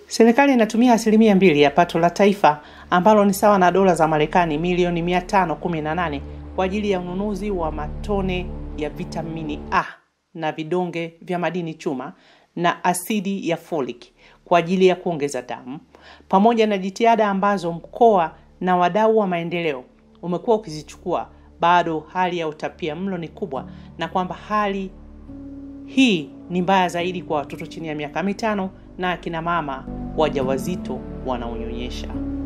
Serikali inatumia asilimia mbili ya pato la taifa ambalo ni sawa na dola za Marekani milioni 518 kwa ajili ya ununuzi wa matone ya vitamini A na vidonge vya madini chuma na asidi ya folic kwa ajili ya kuongeza damu, pamoja na jitihada ambazo mkoa na wadau wa maendeleo umekuwa ukizichukua, bado hali ya utapia mlo ni kubwa, na kwamba hali hii ni mbaya zaidi kwa watoto chini ya miaka mitano na akina mama wajawazito wanaonyonyesha.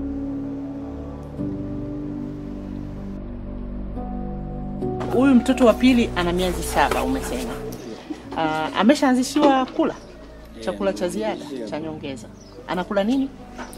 Huyu mtoto wa pili ana miezi saba, umesema. Uh, ameshaanzishiwa kula chakula cha ziada cha nyongeza. Anakula nini?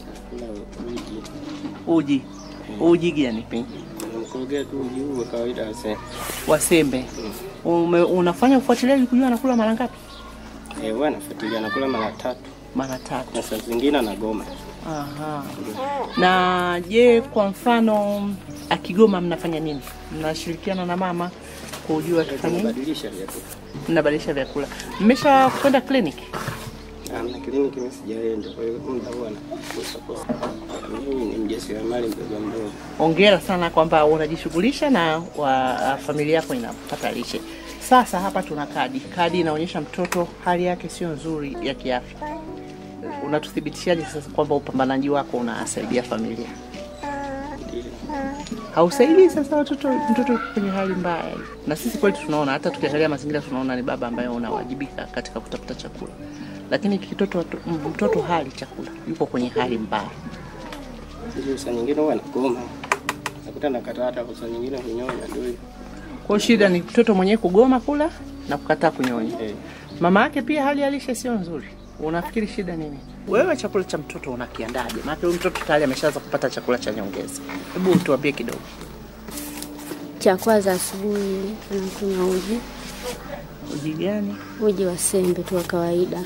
Uji. Uji gani? Mkogea tu uji huu wa kawaida wase. Wasembe. Ume, unafanya ufuatiliaji kujua anakula mara ngapi? Eh, wewe anafuatilia anakula mara tatu Mara tatu. na saa zingine anagoma. Aha. Na je, kwa mfano akigoma mnafanya nini? Mnashirikiana na mama kujua tufanye nini? Tunabadilisha vyakula. Mnabadilisha vyakula. Mmesha kwenda kliniki? Amna kliniki mimi sijaenda, kwa hiyo muda huwa nakosa kosa. Mimi ni mjasiriamali mdogo mdogo. Hongera sana kwamba unajishughulisha na wa, familia yako inapata lishe. Sasa hapa tuna kadi. Kadi inaonyesha mtoto hali yake sio nzuri ya kiafya. Unatuthibitishaje sasa kwamba upambanaji wako unasaidia familia? Ndiyo. Hausaidii sasa watoto, mtoto yuko kwenye hali mbaya hii. Na sisi kweli tunaona, hata tukiangalia mazingira tunaona ni baba ambaye unawajibika katika kutafuta chakula, lakini kitoto mtoto hali chakula, yuko kwenye hali mbaya. Sisi saa nyingine huwa anagoma. Nakuta nakataa hata kwa saa nyingine kunyonya ndio hiyo. Kwa hiyo shida ni mtoto mwenyewe kugoma kula na kukataa kunyonya. Eh. Mama yake pia hali ya lishe sio nzuri. Unafikiri shida nini? Wewe chakula cha mtoto unakiandaje? Maana huyu mtoto tayari ameshaanza kupata chakula cha nyongeza. Hebu tuambie kidogo. Cha kwanza asubuhi anakunywa uji, Uji gani? uji wa sembe tu wa kawaida.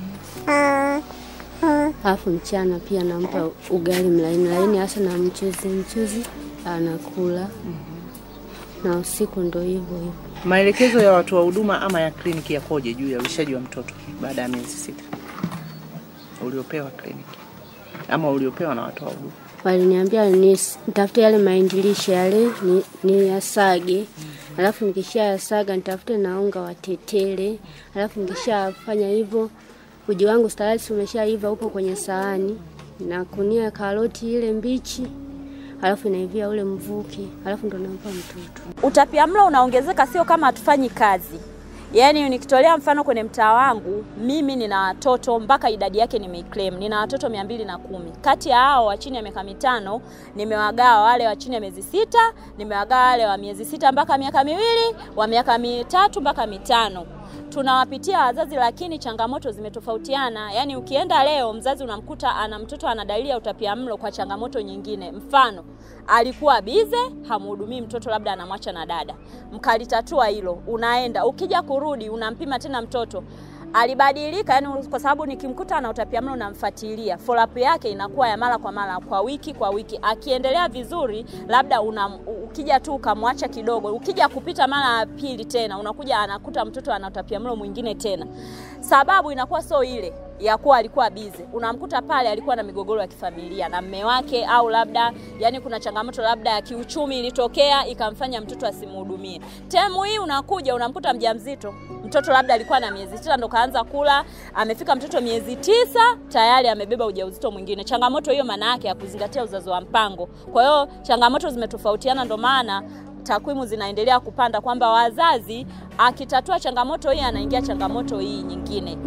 Alafu mchana pia nampa ugali mlaini laini, hasa na mchuzi mchuzi anakula, na usiku ndo hivyo hivyo. Maelekezo ya watu wa huduma ama ya kliniki yakoje juu ya ulishaji wa mtoto baada ya miezi sita uliopewa kliniki ama uliopewa na watu wa huduma? Waliniambia ni nitafute yale maendilishe yale ni, ni yasage alafu nikisha yasaga nitafute na unga wa tetele, alafu nikishafanya hivyo uji wangu tayari umeshaiva upo kwenye sahani na kunia karoti ile mbichi, alafu inaivia ule mvuke, alafu ndo nampa mtoto. Utapiamlo unaongezeka, sio kama hatufanyi kazi. Yaani nikitolea mfano kwenye mtaa wangu, mimi nina watoto mpaka idadi yake nimeiclaim, nina watoto mia mbili na kumi. Kati ya hao wa chini ya miaka mitano nimewagawa wale wa chini ya miezi sita, nimewagawa wale wa miezi sita mpaka miaka miwili, wa miaka mitatu mpaka mitano tunawapitia wazazi, lakini changamoto zimetofautiana. Yaani ukienda leo, mzazi unamkuta ana mtoto ana dalili ya utapiamlo kwa changamoto nyingine, mfano alikuwa bize, hamhudumii mtoto, labda anamwacha na dada, mkalitatua hilo, unaenda ukija kurudi, unampima tena mtoto alibadilika yani, kwa sababu nikimkuta ana utapiamlo namfuatilia, follow up yake inakuwa ya mara kwa mara, kwa wiki kwa wiki. Akiendelea vizuri, labda una, ukija tu ukamwacha kidogo, ukija kupita mara ya pili tena unakuja anakuta mtoto ana utapiamlo mwingine tena, sababu inakuwa sio ile ya kuwa alikuwa bize, unamkuta pale alikuwa na migogoro ya kifamilia na mme wake, au labda yani kuna changamoto labda ya kiuchumi ilitokea ikamfanya mtoto asimhudumie. Temu hii unakuja unamkuta mjamzito, mtoto labda alikuwa na miezi tisa ndo kaanza kula, amefika mtoto miezi tisa tayari amebeba ujauzito mwingine. Changamoto hiyo maana yake ya kuzingatia uzazi wa mpango. Kwa hiyo changamoto zimetofautiana, ndo maana takwimu zinaendelea kupanda kwamba wazazi akitatua changamoto hii anaingia changamoto hii nyingine.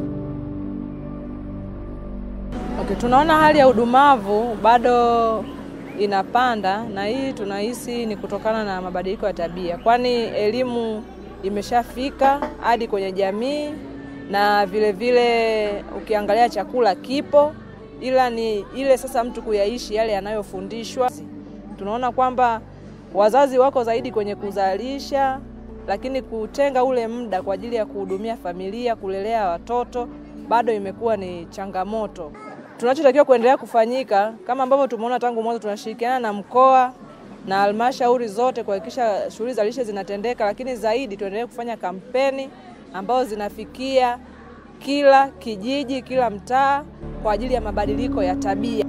Okay, tunaona hali ya udumavu bado inapanda na hii tunahisi ni kutokana na mabadiliko ya tabia, kwani elimu imeshafika hadi kwenye jamii na vile vile ukiangalia chakula kipo, ila ni ile sasa mtu kuyaishi yale yanayofundishwa. Tunaona kwamba wazazi wako zaidi kwenye kuzalisha, lakini kutenga ule muda kwa ajili ya kuhudumia familia, kulelea watoto bado imekuwa ni changamoto. Tunachotakiwa kuendelea kufanyika kama ambavyo tumeona tangu mwanzo, tunashirikiana na mkoa na halmashauri zote kuhakikisha shughuli za lishe zinatendeka, lakini zaidi tuendelee kufanya kampeni ambazo zinafikia kila kijiji, kila mtaa kwa ajili ya mabadiliko ya tabia.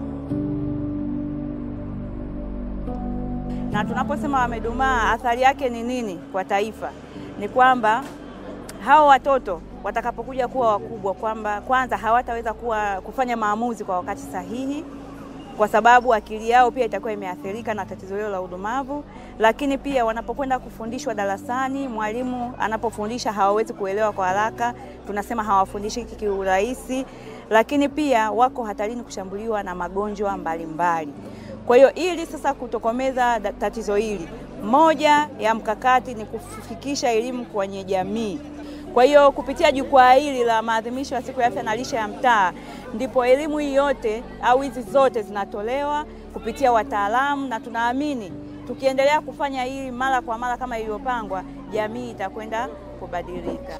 na tunaposema wamedumaa, athari yake ni nini kwa taifa? Ni kwamba hao watoto watakapokuja kuwa wakubwa, kwamba kwanza hawataweza kuwa kufanya maamuzi kwa wakati sahihi, kwa sababu akili yao pia itakuwa imeathirika na tatizo hilo la udumavu. Lakini pia wanapokwenda kufundishwa darasani, mwalimu anapofundisha hawawezi kuelewa kwa haraka, tunasema hawafundishiki kiurahisi, lakini pia wako hatarini kushambuliwa na magonjwa mbalimbali. Kwa hiyo ili sasa kutokomeza da- tatizo hili, moja ya mkakati ni kufikisha elimu kwenye jamii. Kwa hiyo kupitia jukwaa hili la maadhimisho ya siku ya afya na lishe ya mtaa, ndipo elimu hii yote au hizi zote zinatolewa kupitia wataalamu, na tunaamini tukiendelea kufanya hili mara kwa mara kama ilivyopangwa, jamii itakwenda kubadilika.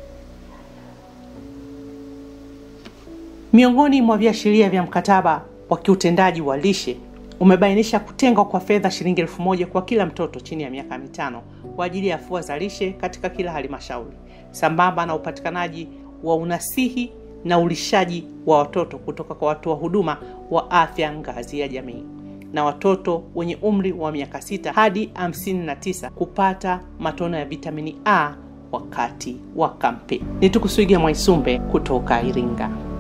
Miongoni mwa viashiria vya mkataba wa kiutendaji wa lishe umebainisha kutengwa kwa fedha shilingi elfu moja kwa kila mtoto chini ya miaka mitano kwa ajili ya afua za lishe katika kila halmashauri, sambamba na upatikanaji wa unasihi na ulishaji wa watoto kutoka kwa watoa huduma wa afya ngazi ya jamii na watoto wenye umri wa miaka sita hadi 59 kupata matone ya vitamini A wakati wa kampeni. Ni Tukuswiga Mwaisumbe kutoka Iringa.